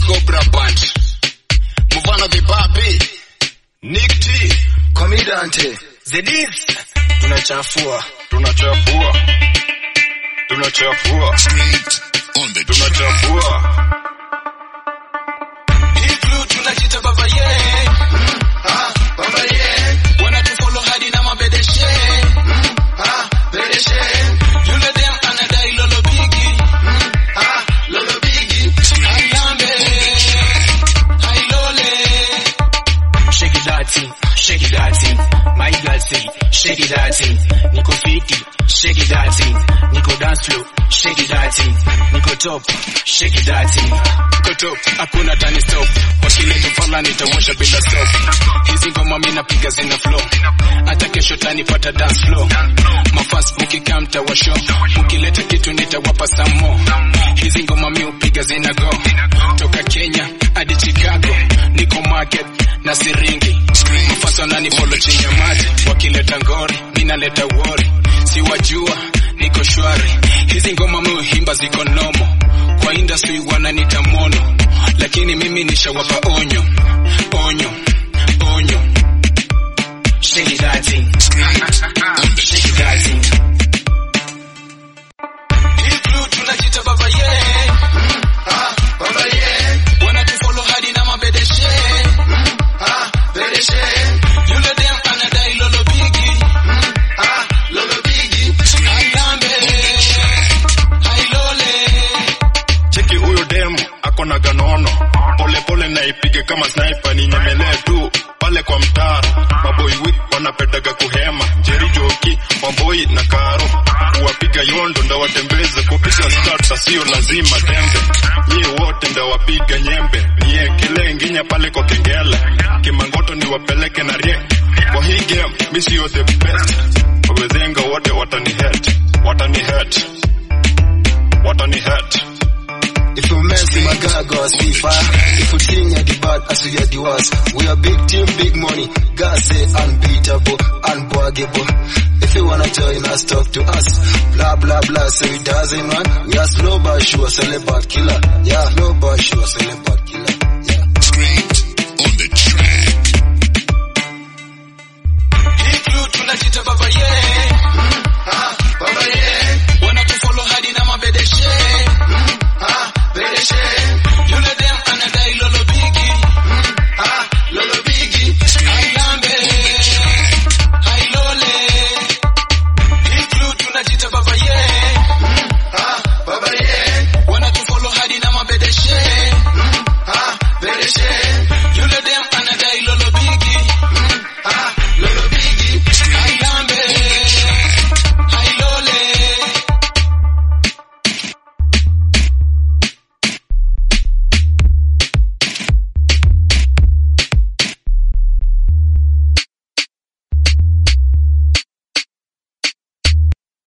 Cobra Band. Mufano the Papi. Nick T. Komidante. Zedis. Tunachafua. Tunachafua. Tunachafua. on the Tunachafua. Hii crew tunajita baba ye. Ah, baba ye. Wanatufollow hadi na mabedeshe. Ah, bedeshe. Yule dem anadai lolo bigi. Ah, lolo bigi. Ailambe. Ailole. Shake it that thing, shake it that thing. My girl say, shake it that thing. Niko fiti, shake it that thing. Niko dance floor, shake it that thing. Niko top, shake it that thing. Niko top, hakuna tani stop. Wakileta fala nitawasha bila stop. Hizi ngoma mimi napiga zina flow. Hata kesho tanipata dance floor. Mafans mkikaa mtawasho. Mkileta kitu nitawapa some more. Hizi ngoma mimi upiga zina go. Toka Kenya hadi Chicago. Niko market na siringi mafasa wananifollow chini ya maji wakileta ngori ninaleta wori siwajua niko shwari hizi ngoma muhimba ziko nomo kwa industry wananita mono lakini mimi nishawapa onyo onyo onyo Shake it that thing. Shake it that thing. Hii crew tunajita baba ye. Ah, baba ye. Wanatufollow hadi na mabedeshe. Ah, bedeshe. Yule dem anadai lolo bigi. Ah, lolo bigi. Ailambe. Ailole. cheki huyo dem ako na ganono pole pole naipige kama sniper ni nyemelee tu pale kwa mtaro maboi wik wanapendaga kuhema jeri joki mamboi na karo kuwapiga yondo ndawatembeze kupisha start sio lazima tembe nyie wote ndawapiga nyembe niekelee nginya pale kwa kengele kimangoto niwapeleke na rie kwa hii game mi sio the best wawezenga wote watani het watani het watani het If you mess with my girl, go see fire. If you think you're the bad, as you are the worst. We are big team, big money. God say unbeatable, unbuggable. If you wanna join us, talk to us. Blah blah blah, say it doesn't run. We are slow but sure, celibate killer. Yeah, slow but sure, celibate